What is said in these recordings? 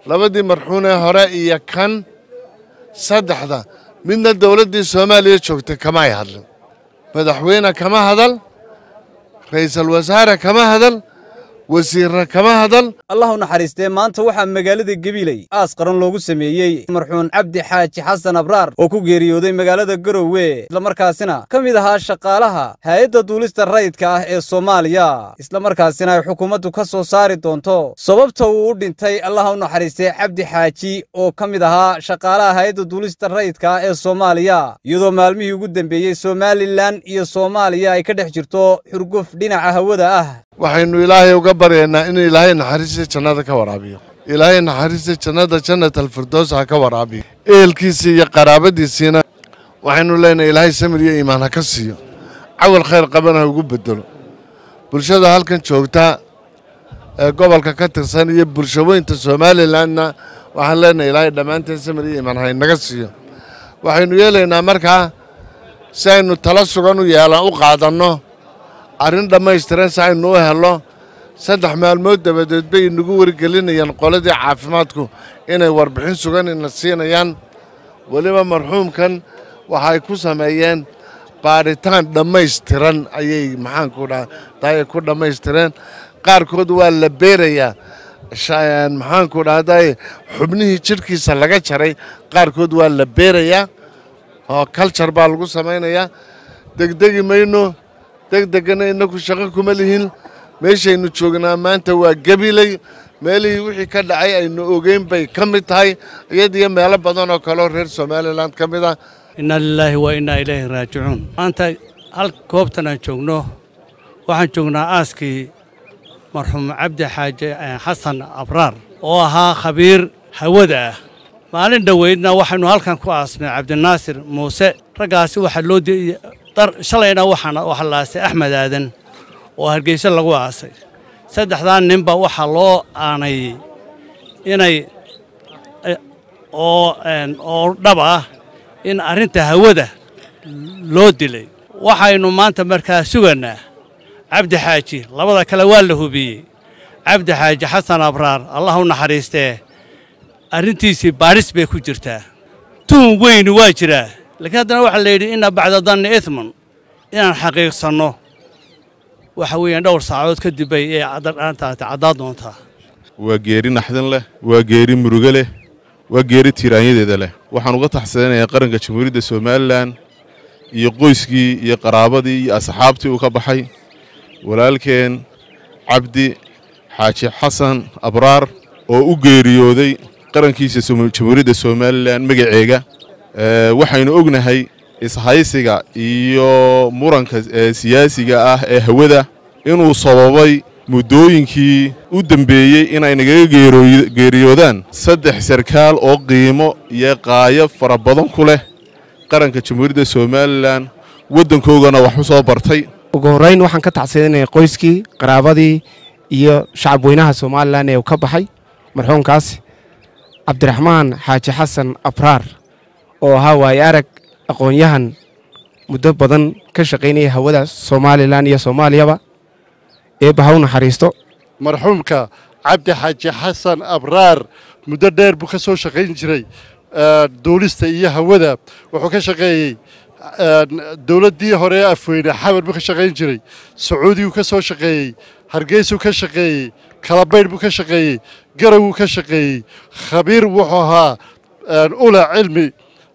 labadii marxuunee hore iyo kan saddexda midna dowladdii soomaaliya joogtay kama ay hadlin madaxweyne kama hadal ra'iisul wasaare kama hadal wasiirra kama hadal allah u naxariistee maanta waxaa magaalada gabiley aas qaran loogu sameeyey marxuun cabdi xaaji xasan abraar oo ku geeriyooday magaalada garowe islamarkaasina ka mid ahaa shaqaalaha hay-adda duulista rayidka ah ee soomaaliya islamarkaasina ay xukuumaddu ka soo saari doonto sababta uu u dhintay allah u naxariistee cabdi xaaji oo ka mid ahaa shaqaalaha hay-adda duulista rayidka ah ee soomaaliya iyadoo maalmihii ugu dambeeyey somalilan iyo soomaaliya ay ka dhex jirto xurguf dhinaca hawada ah waxaynu ilaahay uga baryaynaa inuu ilaahay naxariista jannada ka waraabiyo ilaahay naxariista jannada jannat alfirdows ha ka waraabiyo ehelkiisii iyo qaraabadiisiina waxaynu leenahay ilaahay samir iyo iimaan ha ka siiyo cawal khayr qabana ha ugu bedelo bulshada halkan joogta ee gobolka ka tirsan iyo bulshaweynta somalilanna waxaan leenahay ilaahay dhammaanteen samir iyo iimaan ha inaga siiyo waxaynu yeelaynaa markaa si aynu tala sugan u yeelan u qaadanno arrin dhammaystiran si aynu u helno saddex maalmood dabadeed bay inagu wargelinayaan qoladii caafimaadku inay warbixin sugan ina siinayaan weliba marxuumkan waxay ku sameeyeen baadhitaan dhammaystiran ayay maxaanku dhahday ku dhammaystireen qaarkood waa la beerayaa maxaanku dhahday xubnihii jidhkiisa laga jaray qaarkood waa la beerayaa oo kaljar baa lagu samaynayaa degdegi mayno degdegana inaku shaqo kuma lihin meeshaynu joognaa maanta waa gabiley meelihii wixii ka dhacay aynu ogeyn bay ka mid tahay iyadiyo meelo badan oo kaleo reer somalilan ka mid ah inna lilaahi wa innaa ilayhi raajicuun maanta hal goobtan aan joogno waxaan joognaa aaskii marxuum cabdi xaaje xasan abraar oo ahaa khabiir hawada ah maalin dhoweydna waxaynu halkan ku aasnay cabdinaasir muuse raggaasi waxaa loo shalayna waxaana waxaa la aasay axmed aadan oo hargeysa lagu aasay saddexdaa ninba waxaa loo aanayey inay oo oo dhab ah in arrinta hawada loo dilay waxaynu maanta markaa sugaynaa cabdi xaaji labada kale waa la hubiyey cabdi xaaji xasan abraar allah u naxariistee arrintiisii baadhis bay ku jirtaa tuhun weyni waa jiraa laakiin haddana waxaa la yidhi inna bacda danni ihman inaan xaqiiqsanno waxa weeyaan dhowr saacadood kadib bay ee aantaati caddaad doontaa waa geeri naxdin leh waa geeri murugo leh waa geeri tiiraanyadeeda leh waxaan uga taxsadanayaa qaranka jamhuuriyadda somalilan iyo qoyskii iyo qaraabadii iyo asxaabtii uu ka baxay walaalkeen cabdi xaaji xasan abraar oo u geeriyooday qarankiisa jamhuuriyadda somalilan magaceega waxaynu ognahay ishaysiga iyo muranka siyaasiga ah ee hawada inuu sababay muddooyinkii u dembeeyey inay nagaga geeriyoodaan saddex sarkaal oo qiimo iyo qaayo fara badan ku leh qaranka jamhuuriyadda somalilan waddankoogana wax u soo bartay ugu horrayn waxaan ka tacsidanaya qoyskii qaraabadii iyo shacab weynaha somalilan ee uu ka baxay marxuumkaas cabdiraxmaan xaaji xasan abraar oo ahaa waaye arag aqoon-yahan muddo badan ka shaqaynaya hawada somalilan iyo soomaaliyaba eebba ha u naxariisto marxuumka cabdi xaaji xasan abraar muddo dheer buu ka soo shaqayn jiray duulista iyo hawada wuxuu ka shaqeeyey dowladdii hore ee afweyne xamar buu ka shaqayn jiray sacuudiguu ka soo shaqeeyey hargeysuu ka shaqeeyey kalabaydh buu ka shaqeeyey garawuu ka shaqeeyey khabiir wuxuu ahaa ula cilmi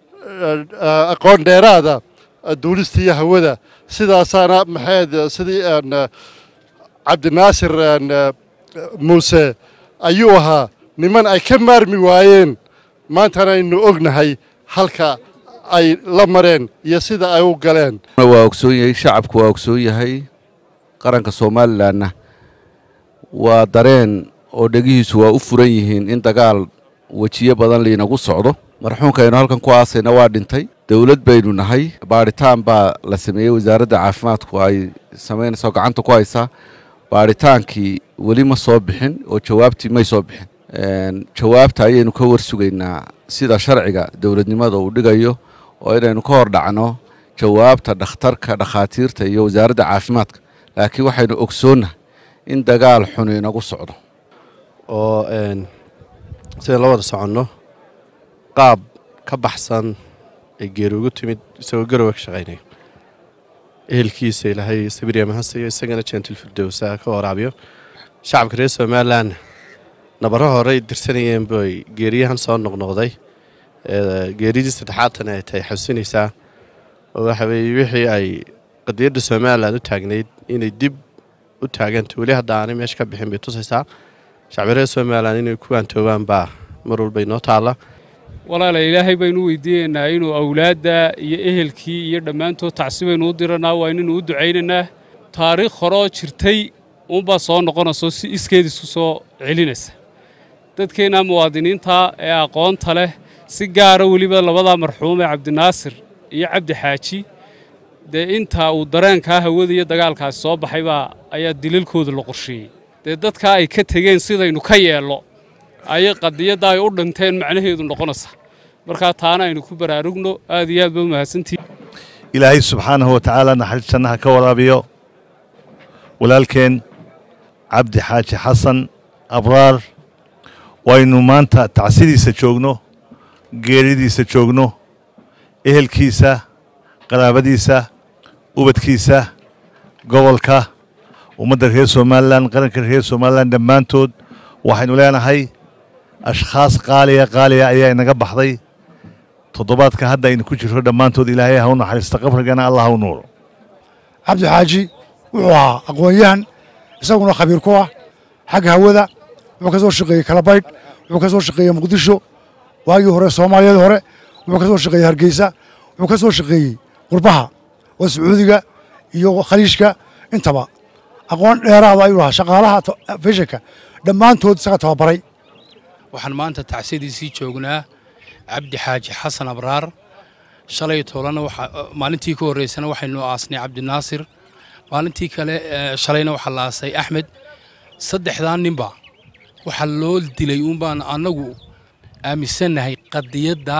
aqoon dheeraada duulista iyo hawada sidaasaana maxayd sidii cabdinaasir muuse ayuu ahaa niman ay ka maarmi waayeen maantana aynu ognahay halka ay la mareen iyo sida ay u galeen waa ogsoon yahay shacabku waa ogsoon yahay qaranka somalilanna waa dareen oo dhegihiisu waa u furan yihiin in dagaal wejiyo badan liinagu socdo marxuumka aynu halkan ku aasayna waa dhintay dowlad baynu nahay baadhitaan baa la sameeyey wasaaradda caafimaadku ay samaynaysa gacanta ku haysaa baadhitaankii weli ma soo bixin oo jawaabtii may soo bixin jawaabta ayaynu ka warsugaynaa sida sharciga dowladnimada uu dhigayo oo inaynu ka hor dhacno jawaabta dhakhtarka dhakhaatiirta iyo wasaaradda caafimaadka laakiin waxaynu ogsoonnahay in dagaal xun inagu socdo oo sidaan la wada soconno qaab ka baxsan ay geeri ugu timid isagoo garowe ka shaqaynaya ehelkiisa ilaahay sabiriya mahadsayo isagana jentil firdowsa ka waraabiyo shacabka reer somalilan nabaro horey dirsanayeen bay geeriyahan soo noqnoqday geeridii saddexaadtana ay tahay xasuusinaysaa oo waxa weeye wixii ay qadiyadda somalilan u taagnayd inay dib u taaganta weli hadda aanay meesha ka bixin bay tusaysaa shacbi reer somalilan inay ku waantoobaan baa mar walba inoo taalla walaala ilaahay baynu weydiinaynaa inuu awlaadda iyo ehelkii iyo dhammaantood tacsi baynu u diranaa waa inaynu u ducaynaynaa taariikh horoo jirtay uunbaa soo noqonayso si iskeed isku soo celinaysa dadkeenna muwaadiniinta ee aqoonta leh si gaara weliba labadaa marxuum ee cabdinaasir iyo cabdi xaaji dee intaa uu dareenkaa hawada iyo dagaalkaasi soo baxay baa ayaa dilalkooda la qorsheeyey dee dadkaa ay ka tegeen sidaynu ka yeello ayay qadiyadda ay u dhinteen macnaheedu noqonaysa markaa taana aynu ku baraarugno aad iyo aad ba u mahadsantihi ilaahay subxaanahu watacaala naxariis jannaha ka waraabiyo walaalkeen cabdi xaaji xasan abraar waynu maanta tacsidiisa joogno geeridiisa joogno ehelkiisa qaraabadiisa ubadkiisa gobolka ummadda reer somalilan qaranka reer somalilan dhammaantood waxaynu leenahay ashkhaas qaaliya qaaliya ayaa inaga baxday toddobaadka hadda aynu ku jirro dhammaantood ilaahay ha u naxariista qabrigana allah ha u nuuro cabdi xaaji wuxuu ahaa aqoon-yahan isaguna khabiir ku ah xagga hawada wuxuu ka soo shaqeeyey kalabaydh wuxuu ka soo shaqeeyey muqdisho waagii hore soomaaliyadii hore wuxuu ka soo shaqeeyey hargeysa wuxuu ka soo shaqeeyey qurbaha oo sacuudiga iyo khaliishka intaba aqoon dheeraada ayuu lahaa shaqaalaha feshanka dhammaantood isaga tababaray waxaan maanta tacsiyadiisii joognaa cabdi xaaji xasan abraar shalay toolana maalintii ka horreysana waxaynu aasnay cabdinaasir maalintii kale shalayna waxaa la aasay axmed saddexdaa ninba waxaa loo dilay uunbaan annagu aaminsannahay qadiyadda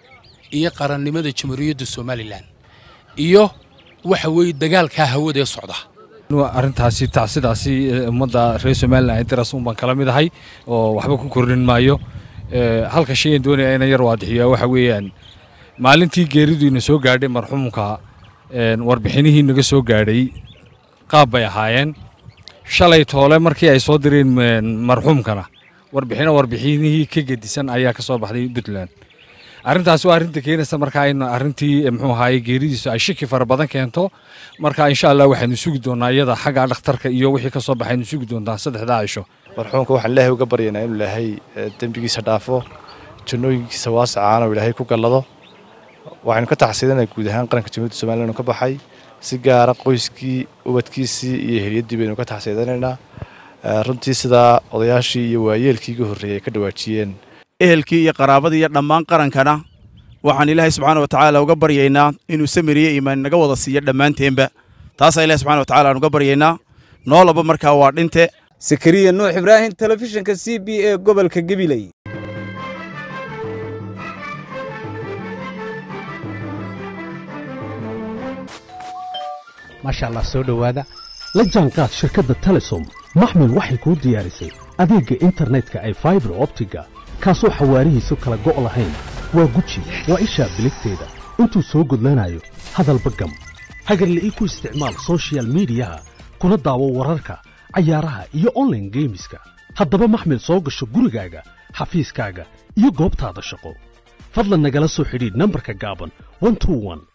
iyo qarannimada jamhuuriyadda somalilan iyo waxa weeye dagaalkaa hawada ee socda arrintaasi tacsidaasi ummadda reer somalilan ee daras un baan kala mid ahay oo waxba ku kordhin maayo halka shayan doonaya inaan yar waadixiyaa waxa weeyaan maalintii geeridu ina soo gaadhay marxuumka warbixinihii naga soo gaadhay qaab bay ahaayeen shalay toole markii ay soo direen marxuumkana warbixino warbixinihii ka gedisan ayaa ka soo baxday puntland arrintaasi waa arrinta keenaysa markaa in arrintii muxuu ahaaye geeridiisu ay shiki fara badan keento marka insha allah waxaynu sugi doonaa iyada xagga dhakhtarka iyo wixii ka soo baxaynu sugi doontaa saddexdaa cisho marxuumka waxaan ilaahay uga baryaynaa inuu ilaahay dembigiisa dhaafo jannooyinkiisa waasacaana uu ilaahay ku gallado waxaynu ka taxsiidanaa guud ahaan qaranka jamhuuriyadda somalilan uu ka baxay si gaara qoyskii ubadkiisii iyo heliyaddii baynu ka taxsiidanaynaa runtii sidaa odayaashii iyo waayeelkii iga horreeyey ay ka dhawaajiyeen ehelkii iyo qaraabadii iyo dhammaan qarankana waxaan ilaahay subxaana wa tacaala uga baryaynaa inuu samiriyo iimaan naga wada siiyo dhammaanteenba taasaa ilahi subxana wa tacala aan uga baryaynaa noolaba markaa waa dhinte sakariya nuux ibraahim telefishinka c b e gobolka gabiley maasha allah soo dhowaada la jaanqaad shirkadda telesom maxmil waxay kuu diyaarisay adeegga internetka ay faibar optiga kaasoo xawaarihiisu kala go' lahayn waa guji waa ishaa biligteeda intuu soo gudlanayo hadalba gam hagarla'ii ku isticmaal soshiyal miidiyaha kuna daawo wararka cayaaraha iyo onlaine geemiska haddaba maxmil soo gasho gurigaaga xafiiskaaga iyo goobtaada shaqo fadlan nagala soo xidhiidh nambarka gaaban